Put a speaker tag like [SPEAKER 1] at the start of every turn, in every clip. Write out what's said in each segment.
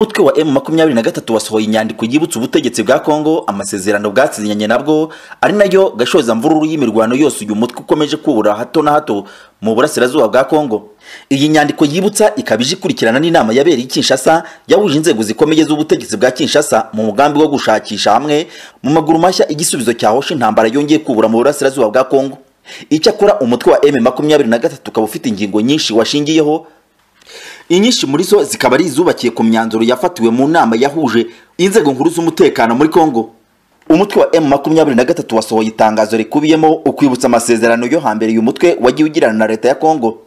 [SPEAKER 1] Umutwe wa M23 wasohoye inyandiko yibutsa ubutegetsi bwa Kongo amasezerano bwasinyanye nabwo ari nayo gashoza mvururu y'imirwano yose uyu mutwe ukomeje kubura hato na hato mu burasirazuba bwa Kongo. Iyi nyandiko yibutsa ikaba ije ikurikirana n'inama yabereye i Kinshasa yahuje inzego zikomeye z'ubutegetsi bwa Kinshasa mu mugambi wo gushakisha hamwe mu maguru mashya igisubizo cyahosha intambara yongeye kubura mu burasirazuba bwa Kongo. Icyakora umutwe wa M23 ukaba ufite ingingo nyinshi washingiyeho inyinshi muri zo zikaba ari izubakiye ku myanzuro yafatiwe mu nama yahuje inzego nkuru z'umutekano muri Kongo umutwe wa M23 wasohoye itangazo rikubiyemo ukwibutsa amasezerano yo hambere uyu mutwe wagiye ugirana na leta ya Kongo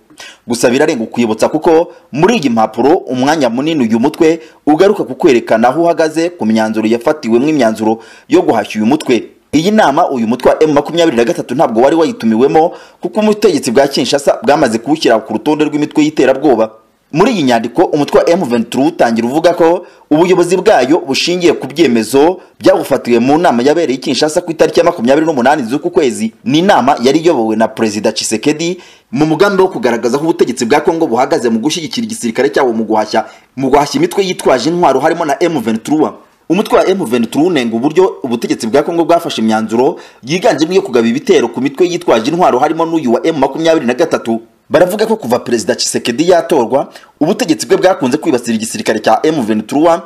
[SPEAKER 1] gusa birarenga ukwibutsa kuko muri iyi mpapuro umwanya munini uyu mutwe ugaruka ku kwerekana aho uhagaze ku myanzuro yafatiwe mw'imyanzuro yo guhashya uyu mutwe iyi nama uyu mutwe wa M23 ntabwo wari wayitumiwemo kuko ubutegetsi bwa Kinshasa bwamaze kuwushyira ku rutonde rw'imitwe y'iterabwoba muri iyi nyandiko umutwe wa M23 utangira uvuga ko ubuyobozi bwayo bushingiye ku byemezo byabufatiwe mu nama yabereye i Kinshasa ku itariki ya 28 z'uku kwezi ni inama yari iyobowe na Perezida Tshisekedi mu mugambi wo kugaragaza ko ubutegetsi bwa Kongo buhagaze mu gushyigikira igisirikare cyawo mu guhashya mu guhashya imitwe yitwaje intwaro harimo na M23 umutwe wa M23 unenga uburyo ubutegetsi bwa Kongo bwafashe imyanzuro yiganjemo iyo kugaba ibitero ku mitwe yitwaje intwaro harimo n'uyu wa M23 baravuga ko kuva perezida Tshisekedi yatorwa ubutegetsi bwe bwakunze kwibasira igisirikare cya M23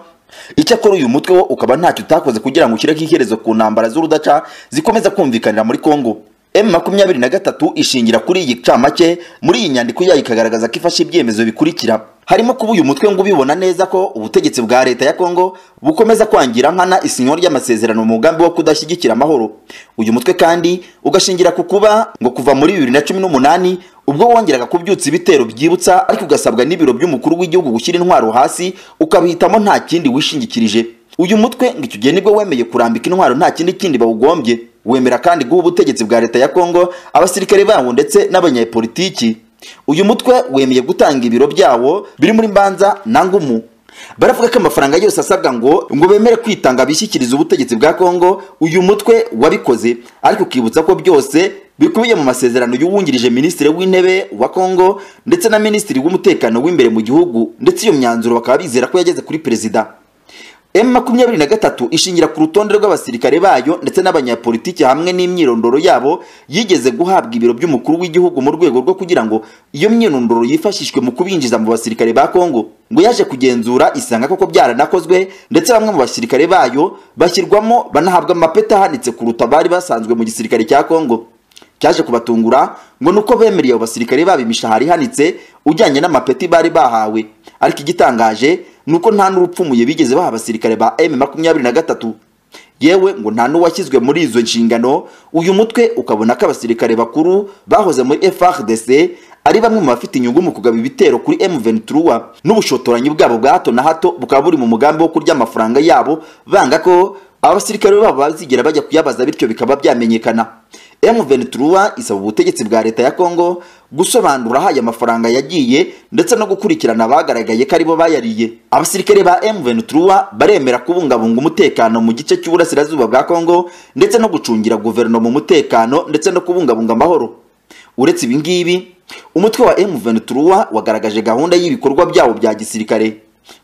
[SPEAKER 1] icyakora uyu mutwe wo ukaba ntacyo utakoze kugira ngo ushyireho iherezo ku ntambara z'urudaca zikomeza kumvikanira muri Kongo M23 ishingira kuri iyi camake muri iyi nyandiko yayo ikagaragaza ko ifashe ibyemezo bikurikira harimo kuba uyu mutwe ngo ubibona neza ko ubutegetsi bwa leta ya Kongo bukomeza kwangira nkana isinywa ry'amasezerano mu mugambi wo kudashyigikira amahoro uyu mutwe kandi ugashingira ku kuba ngo kuva muri 2018 ubwo wongeraga kubyutsa ibitero byibutsa ariko ugasabwa n'ibiro by'umukuru w'igihugu gushyira intwaro hasi ukabihitamo nta kindi wishingikirije uyu mutwe ngo icyo gihe nibwo wemeye kurambika intwaro nta kindi kindi bawugombye wemera kandi guha ubutegetsi bwa leta ya Kongo abasirikare bawo ndetse n'abanyepolitiki uyu mutwe wemeye gutanga ibiro byawo biri muri mbanza na ngumu baravuga ko amafaranga yose asabwa ngo ngo bemere kwitanga bishyikiriza ubutegetsi bwa Kongo uyu mutwe wabikoze ariko ukibutsa ko byose bikubiye mu masezerano y'uwungirije minisitiri w'intebe wa Kongo ndetse na minisitiri w'umutekano w'imbere mu gihugu ndetse iyo myanzuro bakaba bizera ko yageze kuri perezida M23 ishingira ku rutonde rw'abasirikare bayo ndetse n'abanyapolitiki hamwe n'imyirondoro yabo yigeze guhabwa ibiro by'umukuru w'igihugu mu rwego rwo kugira ngo iyo myirondoro yifashishwe mu kubinjiza mu basirikare ba Kongo ngo yaje kugenzura isanga koko byaranakozwe ndetse bamwe mu basirikare bayo bashyirwamo banahabwa amapeti ahanitse kuruta bari basanzwe mu gisirikare cya Kongo cyaje kubatungura ngo nuko bemereye abo basirikare babo imishahara ihanitse ujyanye n'amapeti bari bahawe ariko igitangaje nuko nta n'urupfumuye bigeze baha abasirikare ba M23 yewe ngo nta n'uwashyizwe muri izo nshingano uyu mutwe ukabona ko abasirikare bakuru bahoze muri FRDC ari bamwe mu bafite inyungu mu kugaba ibitero kuri M23 n'ubushotoranyi bwabo bwa hato na hato bukaba buri mu mugambi wo kurya amafaranga yabo banga ko abasirikare babo bazigera bajya kuyabaza bityo bikaba byamenyekana M23 isaba ubutegetsi bwa leta ya Kongo gusobanura aho aya mafaranga yagiye ndetse no gukurikirana abagaragaye ko aribo bayariye abasirikare ba M23 baremera kubungabunga umutekano mu gice cy'uburasirazuba bwa Kongo ndetse no gucungira guverinoma umutekano ndetse no kubungabunga amahoro uretse ibi ngibi umutwe wa M23 wagaragaje gahunda y'ibikorwa byabo bya gisirikare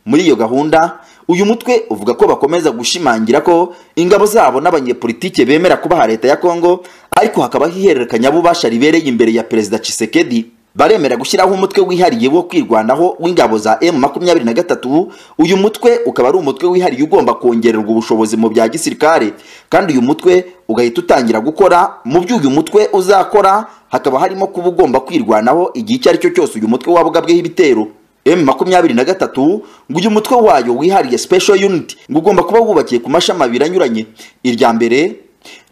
[SPEAKER 1] muri iyo gahunda uyu mutwe uvuga ko bakomeza gushimangira ko ingabo zabo n'abanyepolitike bemera kubaha leta ya Kongo ariko hakabaho ihererekanyabubasha ribereye imbere ya Perezida Tshisekedi baremera gushyiraho umutwe wihariye wo kwirwanaho w'ingabo za M23 uyu mutwe ukaba ari umutwe wihariye ugomba kongererwa ubushobozi mu bya gisirikare kandi uyu mutwe ugahita utangira gukora mu byo uyu mutwe uzakora hakaba harimo kuba ugomba kwirwanaho igihe icyo ari cyo cyose uyu mutwe waba ugabweho ibitero M23 ngo uyu mutwe wayo wihariye special unit ngo ugomba kuba wubakiye ku mashami abiri anyuranye irya mbere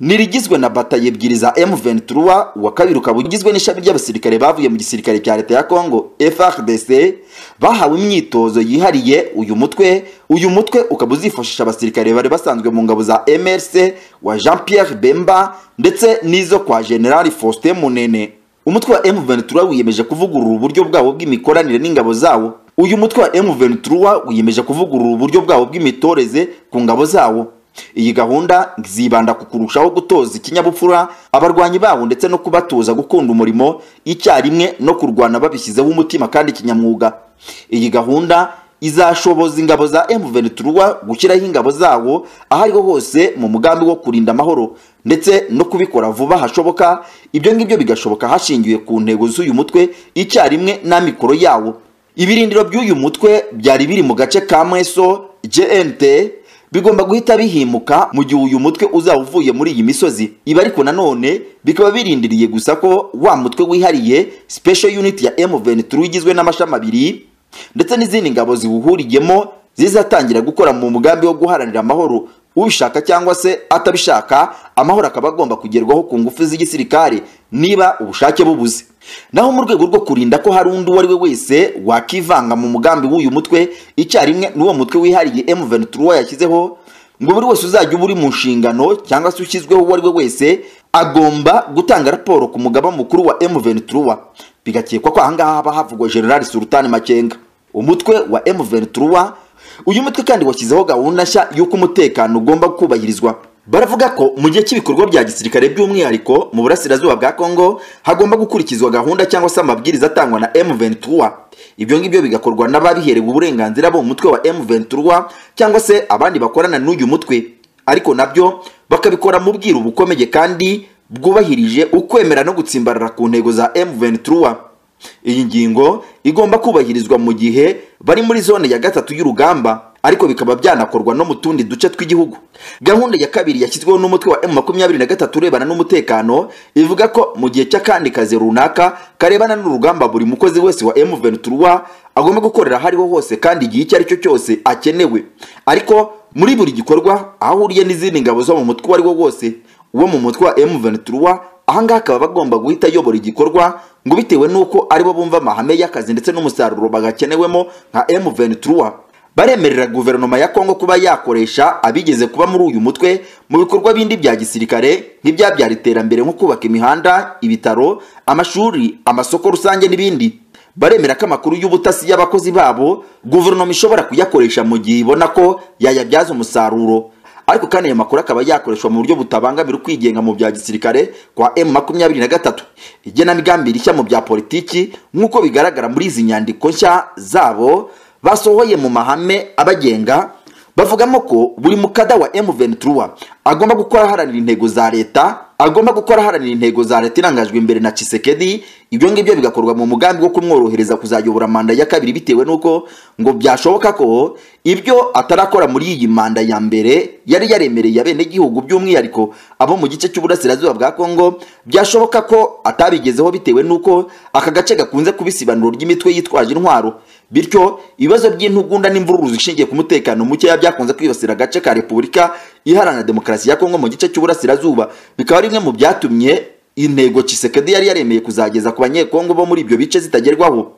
[SPEAKER 1] nirigizwe na bataye ebyiri za M23 wa kabiri ukaba ugizwe n'ishami ry'abasirikare bavuye mu gisirikare cya leta ya Kongo FARDC bahawe imyitozo yihariye uyu mutwe uyu mutwe ukaba uzifashisha abasirikare bari basanzwe mu ngabo za MRC wa Jean Pierre Bemba ndetse n'izo kwa General Faustin Munene umutwe wa M23 wiyemeje kuvugurura uburyo bwabo bw'imikoranire n'ingabo zawo uyu mutwe wa M23 wiyemeje kuvugurura uburyo bwabo bw'imitoreze ku ngabo zawo iyi gahunda zibanda ku kurushaho gutoza ikinyabupfura abarwanyi bawo ndetse no kubatoza gukunda umurimo icyarimwe no kurwana babishyizeho umutima kandi kinyamwuga iyi gahunda izashoboza ingabo za M23 gushyiraho ingabo zawo aho ariho hose mu mugambi wo kurinda amahoro ndetse no kubikora vuba hashoboka ibyo ngibyo bigashoboka hashingiwe ku ntego z'uyu mutwe icyarimwe n'amikoro yawo ibirindiro by'uyu mutwe byari biri mu gace ka Mweso JNT bigomba guhita bihimuka mu gihe uyu mutwe uzaba uvuye muri iyi misozi ibi ariko nanone bikaba birindiriye gusa ko wa mutwe wihariye special unit ya M23 igizwe n'amashami abiri ndetse n'izindi ngabo ziwuhuriyemo zizatangira gukora mu mugambi wo guharanira amahoro ubishaka cyangwa se atabishaka amahoro akaba agomba kugerwaho ku ngufu z'igisirikare niba ubushake bubuze naho mu rwego rwo kurinda ko hari undi uwo ari we wese wakivanga mu mugambi w'uyu mutwe icyarimwe n'uwo mutwe wihariye M23 yashyizeho ngo buri wese uzajya uba uri mu nshingano cyangwa se ushyizweho uwo ari we wese agomba gutanga raporo ku mugaba mukuru wa M23 bigakekwa ko ahangaha haba havugwa General Sultan Makenga umutwe wa M23 uyu mutwe kandi washyizeho gahunda nshya y'uko umutekano ugomba kubahirizwa baravuga ko mu gihe cy'ibikorwa bya gisirikare by'umwihariko mu burasirazuba bwa Kongo hagomba gukurikizwa gahunda cyangwa se amabwiriza atangwa na M23 ibyo ngibyo bigakorwa n'ababiherewe uburenganzira bo mu mutwe wa M23 cyangwa se abandi bakorana n'uyu mutwe ariko nabyo bakabikora mu bwiru bukomeye kandi bwubahirije ukwemera no gutsimbarara ku ntego za M23 iyi ngingo igomba kubahirizwa mu gihe bari muri zone ya gatatu y'urugamba ariko bikaba byanakorwa no mu tundi duce tw'igihugu gahunda ya kabiri yashyizweho n'umutwe wa M23 urebana n'umutekano ivuga ko mu gihe cy'akandi kazi runaka karebana n'urugamba buri mukozi wese wa M23 agomba gukorera aho ariho hose kandi igihe icyo ari cyo cyose akenewe ariko muri buri gikorwa aho ahuriye n'izindi ngabo zo mu mutwe uwo ari wo wose uwo mu mutwe wa M23 ahangaha akaba bagomba guhita ayobora igikorwa ngo bitewe n'uko aribo bumva amahame y'akazi ndetse n'umusaruro bagakenewemo nka M23 baremerera guverinoma ya Kongo kuba yakoresha abigeze kuba muri uyu mutwe mu bikorwa bindi bya gisirikare nk'ibyabyara iterambere nko kubaka imihanda ibitaro amashuri amasoko rusange n'ibindi baremera ko amakuru y'ubutasi y'abakozi babo guverinoma ishobora kuyakoresha mu gihe ibona ko yayabyaza umusaruro ariko kandi ayo makuru akaba yakoreshwa mu buryo butabangamira ukwigenga mu bya gisirikare kwa M23 igenamigambi rishya mu bya politiki nk'uko bigaragara muri izi nyandiko nshya zabo basohoye mu mahame abagenga bavugamo ko buri mukada wa M23 agomba gukora aharanira intego za leta agomba gukora aharanira intego za leta irangajwe imbere na Chisekedi ibyo ngibyo bigakorwa mu mugambi wo kumworohereza kuzayobora manda ya kabiri bitewe n'uko ngo byashoboka ko ibyo atarakora muri iyi manda ya mbere yari yaremereye abenegihugu by'umwihariko abo mu gice cy'uburasirazuba bwa Kongo byashoboka ko atabigezeho bitewe n'uko aka gace gakunze kuba isibanuro ry'imitwe yitwaje intwaro bityo ibibazo by'intugunda n'imvururu zishingiye ku mutekano mukeya byakunze kwibasira agace ka repubulika iharanira demokarasi ya kongo mu gice cy'uburasirazuba bikaba bimwe mu byatumye intego Chisekedi yari yaremeye kuzageza ku banyekongo bo muri ibyo bice zitagerwaho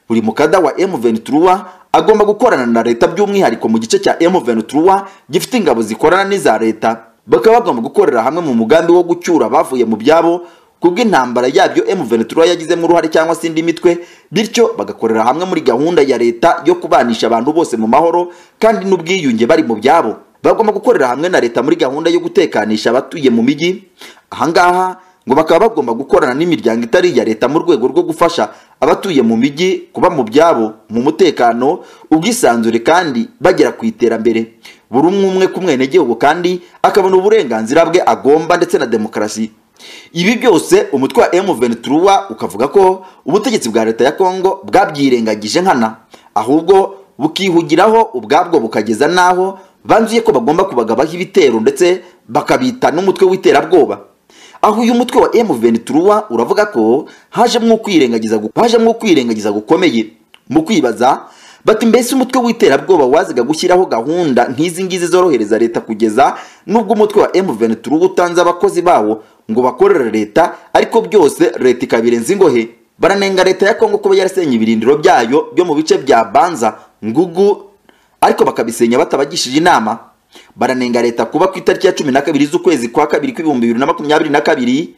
[SPEAKER 1] buri mukada wa M23 agomba gukorana na leta by'umwihariko mu gice cya M23 gifite ingabo zikorana n'iza leta bakaba bagomba gukorera hamwe mu mugambi wo gucyura abavuye mu byabo kubw'intambara yabyo M23 yagizemo uruhare cyangwa se indi mitwe bityo bagakorera hamwe muri gahunda ya leta yo kubanisha abantu bose mu mahoro kandi n'ubwiyunge bari mu byabo bagomba gukorera hamwe na leta muri gahunda yo gutekanisha abatuye mu mijyi ahangaha ngo bakaba bagomba gukorana n'imiryango itari iya leta mu rwego rwo gufasha abatuye mu mijyi kuba mu byabo mu mutekano ubwisanzure kandi bagera ku iterambere buri umwe umwe ku mwenegihugu kandi akabona uburenganzira bwe agomba ndetse na demokarasi ibi byose umutwe wa M23 ukavuga ko ubutegetsi bwa leta ya Kongo bwabyirengagije nkana ahubwo bukihugiraho ubwabwo bukageza naho banzuye ko bagomba kubagabaho ibitero ndetse bakabita n'umutwe w'iterabwoba aho uyu mutwe wa M23 uravuga ko hajemo kwirengagiza hajemo kwirengagiza gukomeye mu kwibaza bati mbese umutwe w'iterabwoba waziga gushyiraho gahunda nk'izi ngizi zorohereza leta kugeza nubwo umutwe wa M23 utanze abakozi bawo ngo bakorere leta ariko byose leta ikabirenza ingohe baranenga leta ya Kongo kuba yarasenye ibirindiro byayo byo mu bice bya Banza Ngugu ariko bakabisenya batabagishije inama baranenga leta kuba ku itariki ya cumi na kabiri z'ukwezi kwa kabiri kw'ibihumbi bibiri na makumyabiri na kabiri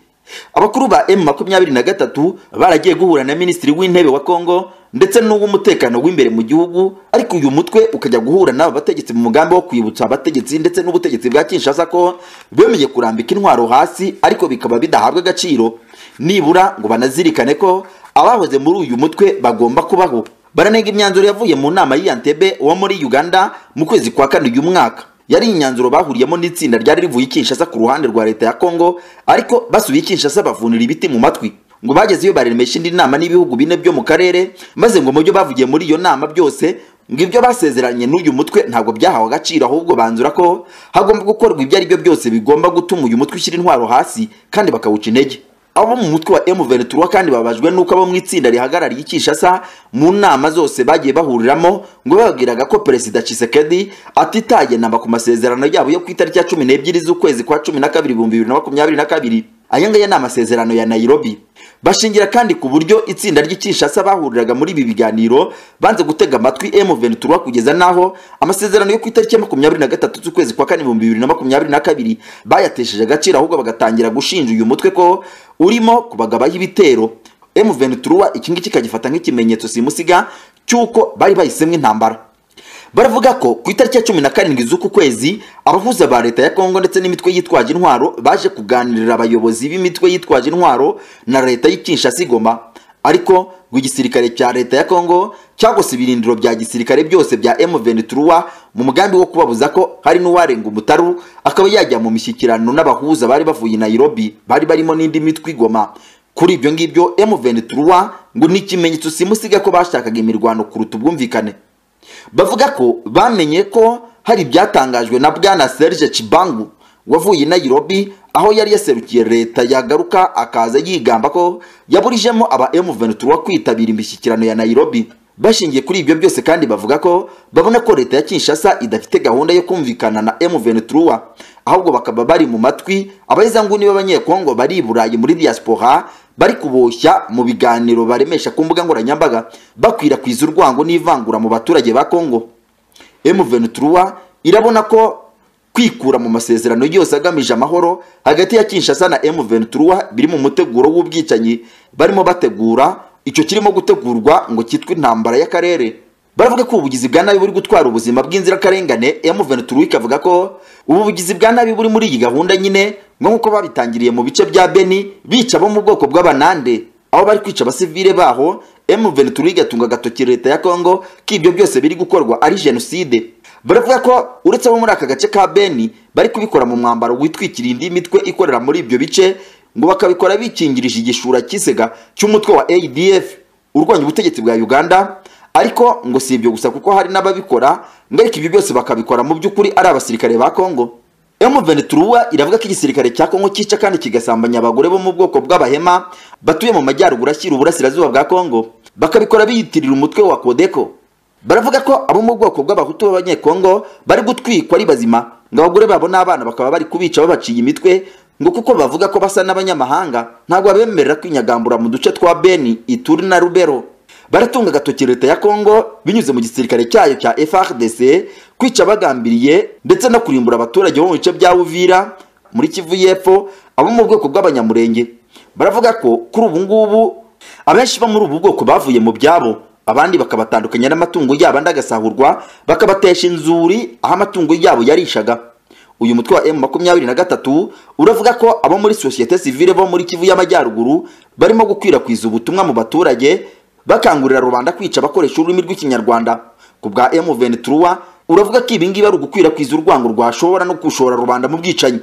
[SPEAKER 1] abakuru ba M23 baragiye guhura na minisitiri w'intebe wa Kongo ndetse n'uw'umutekano w'imbere mu gihugu ariko uyu mutwe ukajya guhura n'aba bategetsi mu mugambi wo kwibutsa abategetsi ndetse n'ubutegetsi bwa Kinshasa ko bemeye kurambika intwaro hasi ariko bikaba bidahabwa agaciro nibura ngo banazirikane ko abahoze muri uyu mutwe bagomba kubaho baranenga imyanzuro yavuye mu nama y'i Entebbe wo muri Uganda mu kwezi kwa kane uyu mwaka yari imyanzuro bahuriyemo n'itsinda ryari rivuye i Kinshasa ku ruhande rwa leta ya Congo ariko basubiye i Kinshasa bavunira ibiti mu matwi ngo bageze iyo baremesha indi nama n'ibihugu bine byo mu karere maze ngo mu byo bavugiye muri iyo nama byose ngo ibyo basezeranye n'uyu mutwe ntabwo byahawe agaciro ahubwo banzura ko hagomba gukorwa ibyo ari byo byose bigomba gutuma uyu mutwe ushyira intwaro hasi kandi bakawuca intege abo mu mutwe wa M23 kandi babajwe nuko abo mu itsinda rihagarariye Kinshasa mu nama zose bagiye bahuriramo ngo babwiraga ko Perezida Tshisekedi atitaye namba ku masezerano yabo yo ku itariki ya 12 z'ukwezi kwa 12 2022 aya ngaya ni amasezerano ya Nairobi bashingira kandi ku buryo itsinda ry'Ikinshasa bahuriraga muri ibi biganiro banze gutega amatwi M23 kugeza naho amasezerano yo ku itariki ya 23 z'ukwezi kwa kane 2022 bayatesheje agaciro ahubwo bagatangira gushinja uyu mutwe ko urimo kubagabaho ibitero M23 iki ngiki kagifata nk'ikimenyetso simusiga cy'uko bari bahisemo intambara baravuga ko ku itariki ya cumi na karindwi z'uku kwezi abahuza ba leta ya kongo ndetse n'imitwe yitwaje intwaro baje kuganirira abayobozi b'imitwe yitwaje intwaro na leta y'ikinshasa igoma ariko ngo igisirikare cya leta ya kongo cyagose ibirindiro bya gisirikare byose bya M23 mu mugambi wo kubabuza ko hari n'uwarenga umutaru akaba yajya mu mishyikirano n'abahuza bari bavuye Nairobi bari barimo n'indi mitwe igoma kuri ibyo ngibyo M23 ngo ni ikimenyetso simusiga ko bashakaga imirwano kuruta ubwumvikane bavuga ko bamenye ko hari ibyatangajwe na bwana Serge Chibangu wavuye i Nairobi aho yari yaserukiye leta yagaruka akaza yigamba ko yaburijemo aba M23 kwitabira imishyikirano ya Nairobi bashingiye kuri ibyo byose kandi bavuga ko babona ko leta ya Kinshasa idafite gahunda yo kumvikana na M23 ahubwo bakaba bari mu matwi abayizanguni b'abanyekongo bari i Burayi muri diaspora bari kuboshya mu biganiro baremesha ku mbuga nkoranyambaga bakwirakwiza urwango n'ivangura mu baturage ba Kongo M23 irabona ko kwikura mu masezerano yose agamije amahoro hagati ya Kinshasa na M23 biri mu muteguro w'ubwicanyi barimo bategura icyo kirimo gutegurwa ngo cyitwe intambara y'akarere baravuga ko ubugizi bwa nabi buri gutwara ubuzima bw'inzirakarengane M23 ikavuga ko ubu bugizi bwa nabi buri muri iyi gahunda nyine ngo nk'uko babitangiriye mu bice bya Beni bica bo mu bwoko bw'abanande aho bari kwica abasivile baho M23 igatunga agatoki leta ya Congo ko ibyo byose biri gukorwa ari genocide baravuga ko uretse abo muri aka gace ka Beni bari kubikora mu mwambaro witwikira indi mitwe ikorera muri ibyo bice ngo bakabikora bikingirije igishura cy'isega cy'umutwe wa ADF urwanya ubutegetsi bwa Uganda ariko ngo si ibyo gusa kuko hari n'ababikora ngo ariko ibyo byose bakabikora mu by'ukuri ari abasirikare ba Congo M23 iravuga ko igisirikare cya Kongo cyica kandi kigasambanya abagore bo mu bwoko bw'abahema batuye mu majyaruguru ashyira uburasirazuba bwa Kongo bakabikora biyitirira umutwe wa Kodeko baravuga ko abo mu bwoko bw'abahutu b'abanyekongo bari gutwikwa ari bazima ngo abagore babo n'abana bakaba bari kubica babaciye imitwe ngo kuko bavuga ko basa n'abanyamahanga ntabwo babemerera kwinyagambura mu duce twa Beni Ituri na Rubero baratunga agatoki leta ya Congo binyuze mu gisirikare cyayo cya FARDC kwica bagambiriye ndetse no kurimbura abaturage bo mu bice bya Uvira muri Kivu y'Epfo abo mu bwoko bw'abanyamurenge baravuga ko kuri ubu ngubu abenshi bo muri ubu bwoko bavuye mu byabo abandi bakabatandukanya n'amatungo yabo andi agasahurwa bakabatesha inzuri aho amatungo yabo yarishaga uyu mutwe wa M23 uravuga ko abo muri societe civile bo muri Kivu y'amajyaruguru barimo gukwirakwiza ubutumwa mu baturage bakangurira rubanda kwica abakoresha ururimi rw'ikinyarwanda ku bwa M23 uravuga ko ibi ngibi ari ugukwirakwiza urwango rwashobora no gushora rubanda mu bwicanyi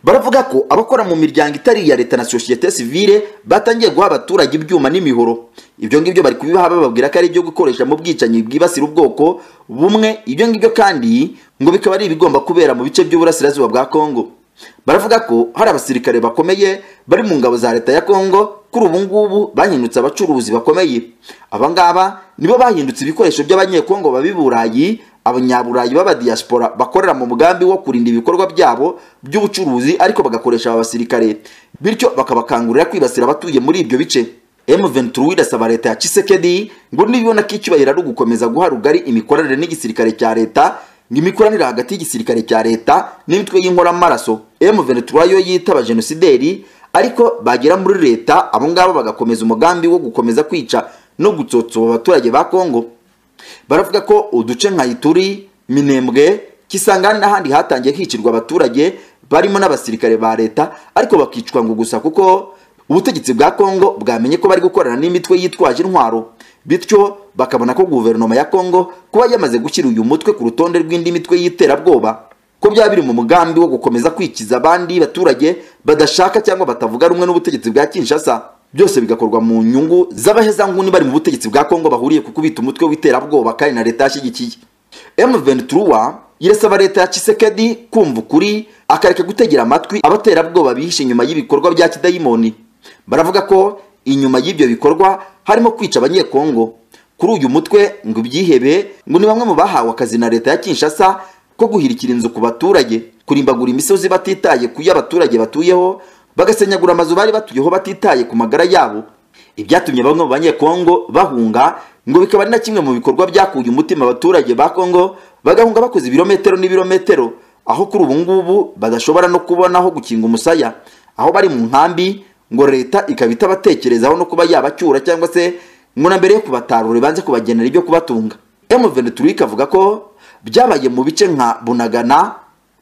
[SPEAKER 1] baravuga ko abakora mu miryango itari iya leta na societe civile batangiye guha abaturage ibyuma n'imihoro ibyo ngibyo bari kubibaha bababwira ko ari ibyo gukoresha mu bwicanyi bwibasira ubwoko bumwe ibyo ngibyo kandi ngo bikaba ari ibigomba kubera mu bice by'uburasirazuba bwa Kongo baravuga ko hari abasirikare bakomeye bari mu ngabo za leta ya Kongo kuri ubu ngubu bahindutse abacuruzi bakomeye aba ngaba nibo bahindutse ibikoresho by'abanyekongo babi Burayi abanyaburayi b'abadiaspora bakorera mu mugambi wo kurinda ibikorwa byabo by'ubucuruzi ariko bagakoresha aba basirikare bityo bakabakangurira kwibasira abatuye muri ibyo bice M23 irasaba leta ya Tshisekedi ngo nibibona ko icyubahiro ari ugukomeza guha rugari imikoranire n'igisirikare cya leta n'imikoranire hagati y'igisirikare cya leta n'imitwe y'inkoramaraso M23 yo yitaba genosideri ariko bagera muri leta abo ngabo bagakomeza umugambi wo gukomeza kwica no gutsotsoba abaturage ba Kongo baravuga ko uduce nka Ituri Minembwe Kisangani n'ahandi hatangiye hicirwa abaturage barimo n'abasirikare ba leta ariko bakicwa ngo gusa kuko ubutegetsi bwa Kongo bwamenye ko bari gukorana n'imitwe yitwaje intwaro bityo bakabona ko guverinoma ya congo kuba yamaze gushyira uyu mutwe ku rutonde rw'indi mitwe y'iterabwoba ko byaba biri mu mugambi wo gukomeza kwikiza abandi baturage badashaka cyangwa batavuga rumwe n'ubutegetsi bwa kinshasa byose bigakorwa mu nyungu z'abahezanguni bari mu butegetsi bwa kongo bahuriye ku kubita umutwe w'iterabwoba kandi na leta yashyigikiye M23 irasaba leta ya Chisekedi kumva ukuri akareka gutegera amatwi abaterabwoba bihishe inyuma y'ibikorwa bya kidayimoni baravuga ko inyuma y'ibyo bikorwa harimo kwica abanyekongo kuri uyu mutwe ngo ibyihebe ngo ni bamwe mu bahawe akazi na leta ya Kinshasa ko guhirikira inzu ku baturage kurimbagura imisozi batitaye ku yo abaturage batuyeho bagasenyagura amazu bari batuyeho batitaye ku magara yabo ibyatumye bamwe mu banyekongo bahunga ngo bikaba ari na kimwe mu bikorwa byakuye umutima abaturage ba kongo bagahunga bakoze ibirometero n'ibirometero aho kuri ubu ngubu badashobora no kubona aho gukinga umusaya aho bari mu nkambi ngo leta ikaba itabatekerezaho no kuba yabacyura cyangwa se ngo na mbere yo kubatarura ibanze kubagenera ibyo kubatunga M23 ikavuga ko byabaye mu bice nka Bunagana,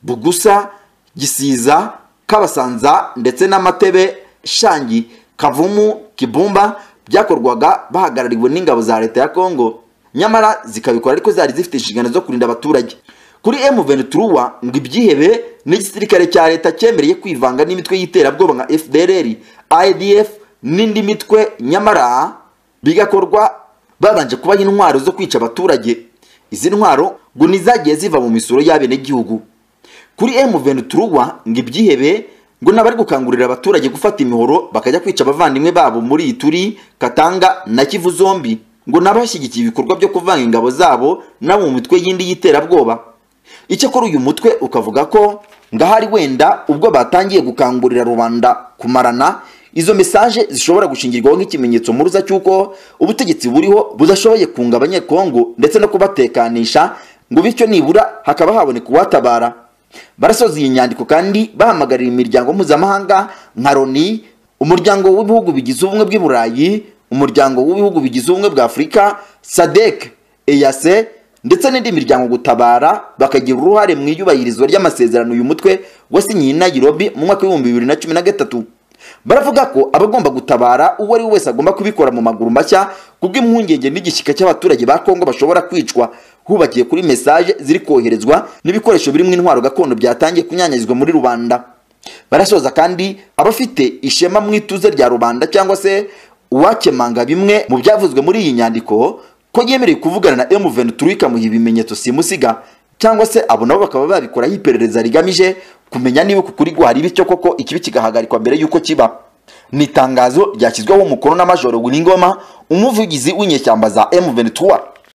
[SPEAKER 1] Bugusa, Gisiza, Kabasanza ndetse n'Amatebe, Shangi, Kavumu, Kibumba byakorwaga bahagarariwe n'ingabo za leta ya Kongo nyamara zikabikora ariko zari zifite inshingano zo kurinda abaturage kuri M23 ngo ibyihebe n'igisirikare cya leta cyemereye kwivanga n'imitwe y'iterabwoba nka FDLR, ADF n'indi mitwe nyamara bigakorwa babanje kubaha intwaro zo kwica abaturage izi ntwaro ngo nizagiye ziva mu misoro y'abenegihugu kuri M23 ngo ibyihebe ngo nabari gukangurira abaturage gufata imihoro bakajya kwica abavandimwe babo muri Ituri, Katanga na Kivu zombi ngo nabashyigikiye ibikorwa byo kuvanga ingabo zabo nabo mu mitwe y'indi y'iterabwoba icyakora uyu mutwe ukavuga ko ngahari wenda ubwo batangiye gukangurira rubanda kumarana izo mesaje zishobora gushingirwaho nk'ikimenyetso muruza cy'uko ubutegetsi buriho budashoboye kunga abanyekongo ndetse no kubatekanisha ngo bityo nibura hakaba haboneka uwatabara barasoza iyi nyandiko kandi bahamagarira imiryango mpuzamahanga nka loni umuryango w'ibihugu bigize ubumwe bw'i burayi umuryango w'ibihugu bigize ubumwe bwa afurika sadek eyase ndetse n'indi miryango gutabara bakagira uruhare mu iyubahirizwa ry'amasezerano uyu mutwe wasinyiye i nayirobi mu mwaka w'ibihumbi bibiri na cumi na gatatu baravuga ko abagomba gutabara uwo ari we wese agomba kubikora mu maguru mashya kubw'impungenge n'igishyika cy'abaturage ba kongo bashobora kwicwa hubakiye kuri mesaje ziri koherezwa n'ibikoresho birimo intwaro gakondo byatangiye kunyanyagizwa muri rubanda barasoza kandi abafite ishema mu ituze rya rubanda cyangwa se uwakemanga bimwe mu byavuzwe muri iyi nyandiko ko yemerewe kuvugana na M23 ikamuha ibimenyetso simusiga cyangwa se abo nabo bakaba babikoraho iperereza rigamije kumenya niba ku kuri hari bityo koko ikibi kigahagarikwa mbere y'uko kiba ni itangazo ryashyizweho umukono na Majoro W'ingoma umuvugizi w'inyeshyamba za M23